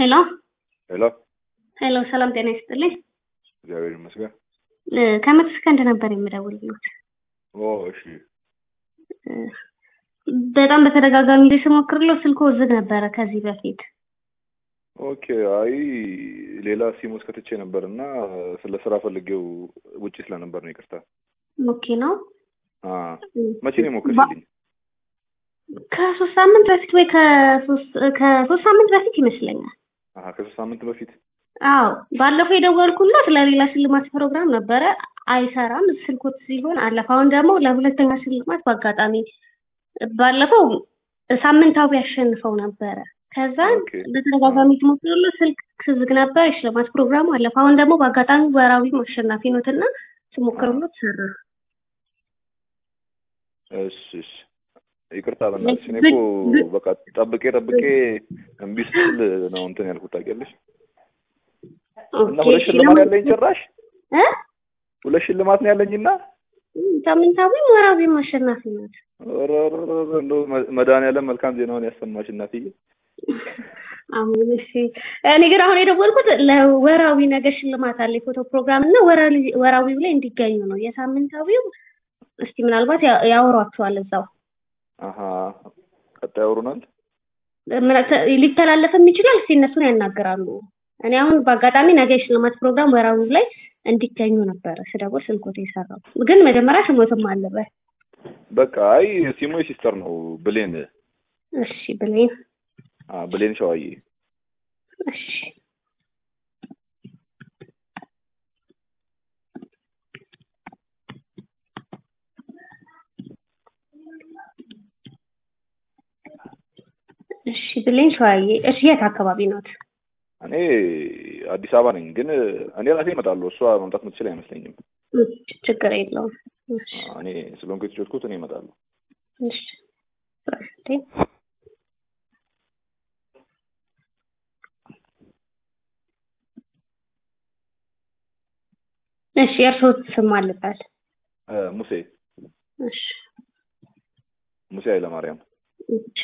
ሄሎ ሄሎ ሄሎ፣ ሰላም ጤና ይስጥልኝ። እግዚአብሔር ይመስገን። እ፣ ከመቶ ሰከንድ ነበር የምደውልልዎት። ኦ እሺ፣ እ፣ በጣም በተደጋጋሚ ጊዜ ስሞክርለው ስልክዎ ዝግ ነበረ ከዚህ በፊት። ኦኬ። አይ ሌላ ሲም ውስጥ ከትቼ ነበር እና ስለ ስራ ፈልጌው ውጪ ስለነበር ነው። ይቅርታ። ኦኬ ነው። አ መቼ ነው የሞከርሽልኝ? ከሶስት ሳምንት በፊት ወይ ከሶስት ከሶስት ሳምንት በፊት ይመስለኛል። አሀ ከሶስት ሳምንት በፊት አዎ ባለፈው የደወልኩለት ለሌላ ሽልማት ፕሮግራም ነበረ። አይሰራም ስልኮት ሲሆን አለፈ። አሁን ደግሞ ለሁለተኛ ሽልማት በአጋጣሚ ባለፈው ሳምንታዊ ያሸንፈው ነበረ። ከዛ ኦኬ። በተደጋጋሚ ትሞክራለ ስልክ ዝግ ነበር። የሽልማት ፕሮግራሙ አለፈ። አሁን ደግሞ በአጋጣሚ ወራዊ አሸናፊ ኖትና ስሞክርሎት ሰራ። እሺ እሺ። ይቅርታ በእናትሽ እኔ እኮ በቃ ጠብቄ ጠብቄ እምቢ ስትል ነው እንትን ያልኩት ታውቂያለሽ። እና ኦኬ፣ ሁለት እሺ፣ ሽልማት ለምን- ያለኝ ጭራሽ እ? ሁለት ሽልማት ነው ያለኝና ሳምንታዊም ወራዊም አሸናፊ ናት። ኧረ ኧረ ኧረ እንደው መ- መድኃኒዓለም መልካም ዜናውን ያሰማሽ እናትዬ። አሁን እሺ፣ እኔ ግን አሁን የደወልኩት ለወራዊ ነገር ሽልማት አለ የፎቶ ፕሮግራም እና ወራዊ- ወራዊው ላይ እንዲገኙ ነው። የሳምንታዊው እስቲ ምናልባት ያ- ያወሯቸዋል እዛው አሀ ቀጣይ ያወሩናል። ምና- ሊተላለፍም ይችላል። እስቲ እነሱን ያናግራሉ። እኔ አሁን በአጋጣሚ ነገ የሽልማት ፕሮግራም ወራዊው ላይ እንዲገኙ ነበረ ስደውል ስልኮት የሰራው ግን መጀመሪያ ስሞትም አለበት። በቃ አይ ሲሞ ሲስተር ነው ብሌን እሺ ብሌን አ ብሌን ሸዋዬ እሺ እሺ ብሌን ሸዋዬ እሺ የት አካባቢ ናት? እኔ አዲስ አበባ ነኝ፣ ግን እኔ ራሴ እመጣለሁ። እሷ መምጣት የምትችል አይመስለኝም። እሺ፣ ችግር የለውም። እሺ አ፣ እኔ ስለሆንኩ የተጫወትኩት እኔ እመጣለሁ። እሺ እሺ እሺ የእርስዎ ስም አለበት? እ፣ ሙሴ እሺ ሙሴ ኃይለማርያም እሺ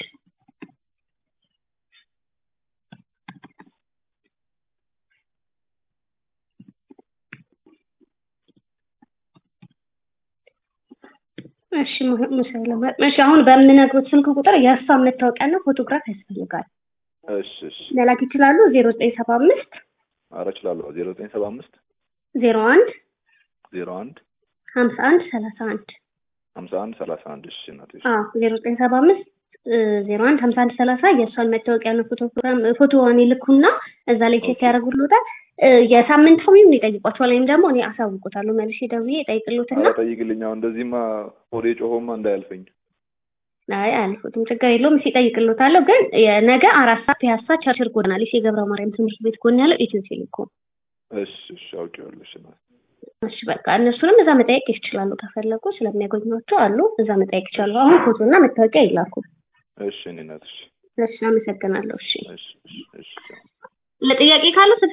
እሺ mu- ሙሴ ኃይለማርያም እሺ አሁን በምነግሩት ስልክ ቁጥር የሀሳብ መታወቂያና ፎቶግራፍ ያስፈልጋል። እሺ እሺ። መላክ ይችላሉ? ዜሮ ዘጠኝ ሰባ አምስት ኧረ እችላለሁ። ዜሮ ዘጠኝ ሰባ አምስት ዜሮ አንድ ዜሮ አንድ ሀምሳ አንድ ሰላሳ አንድ ሀምሳ አንድ ሰላሳ አንድ እሺ እናትሽ አዎ ዜሮ ዘጠኝ ሰባ አምስት ዜሮ አንድ ሀምሳ አንድ ሰላሳ የእሷን መታወቂያና ፎቶ ፕሮግራም ፎቶዋን ይልኩና እዛ ላይ ቼክ ኦኬ። ያደርጉልዎታል። እ፣ የሳምንታዊውን ይጠይቋቸዋል ወይም ደግሞ እኔ አሳውቆታለሁ መልሼ ደውዬ እጠይቅልዎትና ኧረ ጠይቅልኝ። አሁን እንደዚህማ ሆዴ ጮሆማ እንዳያልፈኝ። አይ አልፎትም ችግር የለውም እሺ እጠይቅልዎታለሁ። ግን የነገ አራት ሰዓት ፒያሳ ቸርችል ጎዳና ሊሴ ገብረ ማርያም ትምህርት ቤት ጎን ያለው ኢትዮ ቴሌኮም። እሺ እሺ፣ አውቄዋለሁ። እሺ እናት እሺ በቃ እነሱንም እዛ መጠየቅ ይችላሉ ከፈለጉ ስለሚያገኟቸው አሉ እዛ መጠየቅ ይችላሉ። አሁን ፎቶና መታወቂያ ይላኩ። እሺ እኔ እናትሽ እሺ አመሰግናለሁ። እሺ እሺ እሺ እሺ። ለጥያቄ ካለ